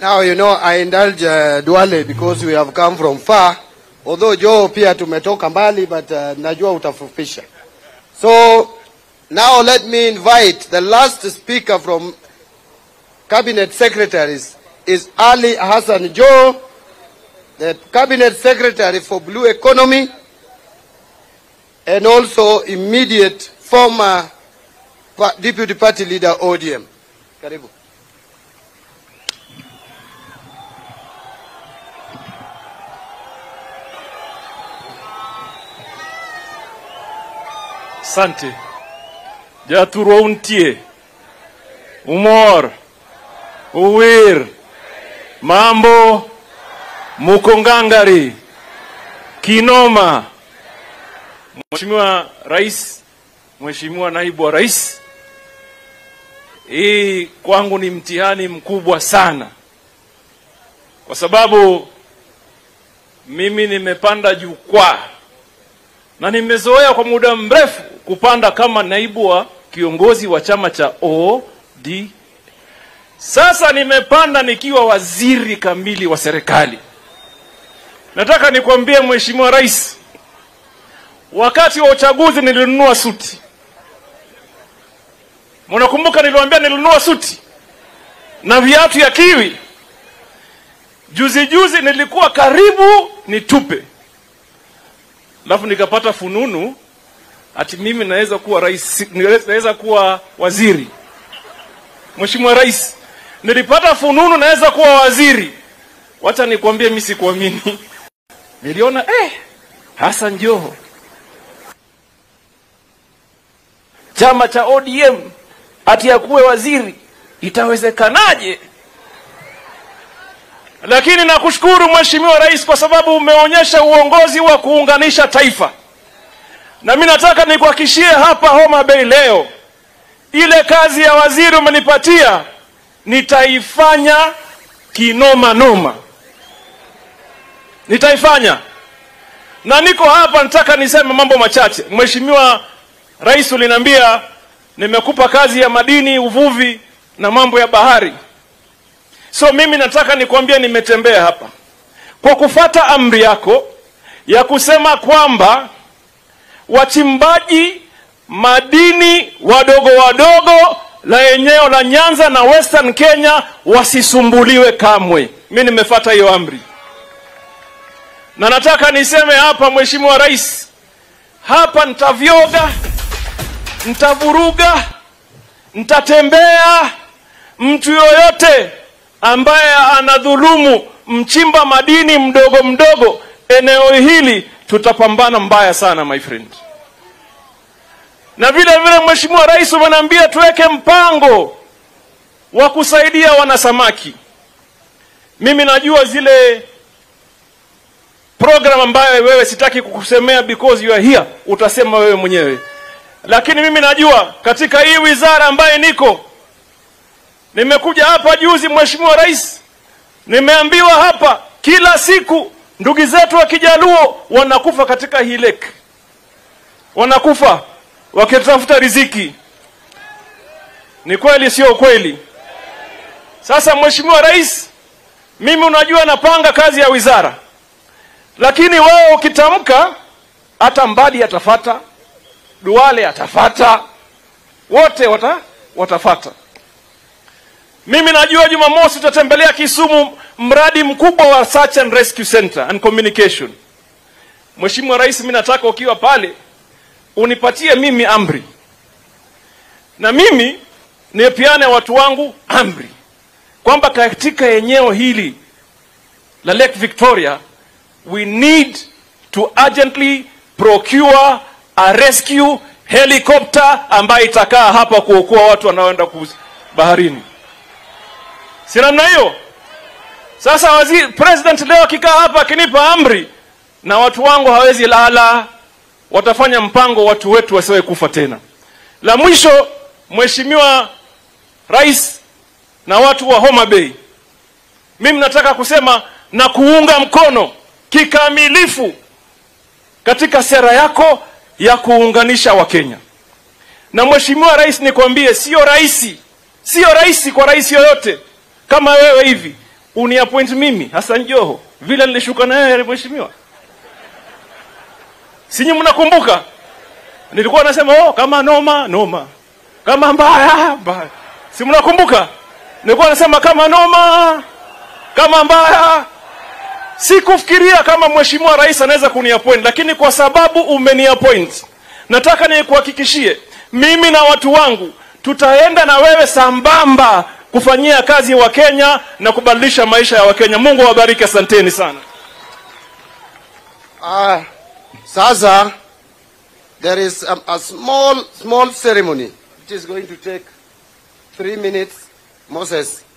Now, you know, I indulge uh, Duale because we have come from far. Although Joe pia tumetoka mbali, but uh, najua utafupisha. So, now let me invite the last speaker from Cabinet Secretaries is Ali Hassan Joe, the Cabinet Secretary for Blue Economy, and also immediate former pa- Deputy Party Leader ODM. Karibu. Asante. Jathurwa untie. Umor. Uwir. Mambo. Mukongangari. Kinoma. Mheshimiwa Rais, Mheshimiwa Naibu wa Rais, hii kwangu ni mtihani mkubwa sana, kwa sababu mimi nimepanda jukwaa na nimezoea kwa muda mrefu kupanda kama naibu wa kiongozi wa chama cha OD. Sasa nimepanda nikiwa waziri kamili wa serikali. Nataka nikwambie Mheshimiwa Rais, wakati wa uchaguzi nilinunua suti. Mnakumbuka niliwaambia nilinunua suti na viatu ya kiwi. Juzi juzi nilikuwa karibu nitupe alafu nikapata fununu ati mimi naweza kuwa rais, naweza kuwa waziri. Mheshimiwa Rais, nilipata fununu naweza kuwa waziri. Wacha nikwambie, mimi sikuamini. Niliona eh, Hassan Joho, chama cha ODM ati akuwe waziri, itawezekanaje? Lakini nakushukuru Mheshimiwa Rais kwa sababu umeonyesha uongozi wa kuunganisha taifa, na mimi nataka nikuhakishie hapa Homa Bay leo, ile kazi ya waziri umenipatia nitaifanya kinoma noma, nitaifanya na niko hapa, nataka niseme mambo machache. Mheshimiwa Rais, uliniambia nimekupa kazi ya madini, uvuvi na mambo ya bahari. So mimi nataka nikwambie, nimetembea hapa kwa kufata amri yako ya kusema kwamba wachimbaji madini wadogo wadogo la eneo la Nyanza na Western Kenya wasisumbuliwe kamwe. Mimi nimefata hiyo amri, na nataka niseme hapa, Mheshimiwa Rais, hapa nitavyoga, nitavuruga, nitatembea mtu yoyote ambaye anadhulumu mchimba madini mdogo mdogo eneo hili, tutapambana mbaya sana my friend. Na vile vile Mheshimiwa Rais umeniambia tuweke mpango wa kusaidia wanasamaki. Mimi najua zile program ambayo wewe sitaki kukusemea because you are here, utasema wewe mwenyewe, lakini mimi najua katika hii wizara ambaye niko Nimekuja hapa juzi, Mheshimiwa Rais, nimeambiwa hapa kila siku ndugu zetu wa Kijaluo wanakufa katika hii lake, wanakufa wakitafuta riziki. Ni kweli, sio kweli? Sasa Mheshimiwa Rais, mimi unajua napanga kazi ya wizara, lakini wewe ukitamka, hata Mbadi atafata, Duale atafata, wote wata, watafata. Mimi najua Jumamosi tutatembelea Kisumu, mradi mkubwa wa Search and Rescue Center and Communication. Mheshimiwa Rais, mimi nataka ukiwa pale unipatie mimi amri, na mimi nipeane watu wangu amri kwamba katika eneo hili la Lake Victoria we need to urgently procure a rescue helicopter ambayo itakaa hapa kuokoa watu wanaoenda baharini si namna hiyo? Sasa waziri president leo akikaa hapa akinipa amri, na watu wangu hawezi lala, watafanya mpango watu wetu wasiwe kufa tena. La mwisho, Mheshimiwa Rais na watu wa Homa Bay, mimi nataka kusema na kuunga mkono kikamilifu katika sera yako ya kuunganisha Wakenya. Na Mheshimiwa Rais, nikwambie, sio rahisi, sio rahisi kwa rais yoyote kama wewe hivi uniappoint mimi Hassan Joho vile nilishuka na yeye mheshimiwa. Sinyi mnakumbuka? Nilikuwa nasema oh, kama noma noma, kama mbaya mbaya. Si mnakumbuka? Nilikuwa nasema kama noma, kama mbaya. Sikufikiria kama mheshimiwa rais anaweza kuniappoint, lakini kwa sababu umeniappoint, nataka nikuhakikishie mimi na watu wangu tutaenda na wewe sambamba kufanyia kazi wa Kenya na kubadilisha maisha ya Wakenya. Mungu awabariki, asanteni sana. Ah, sasa there is a, a small small ceremony which is going to take three minutes. Moses,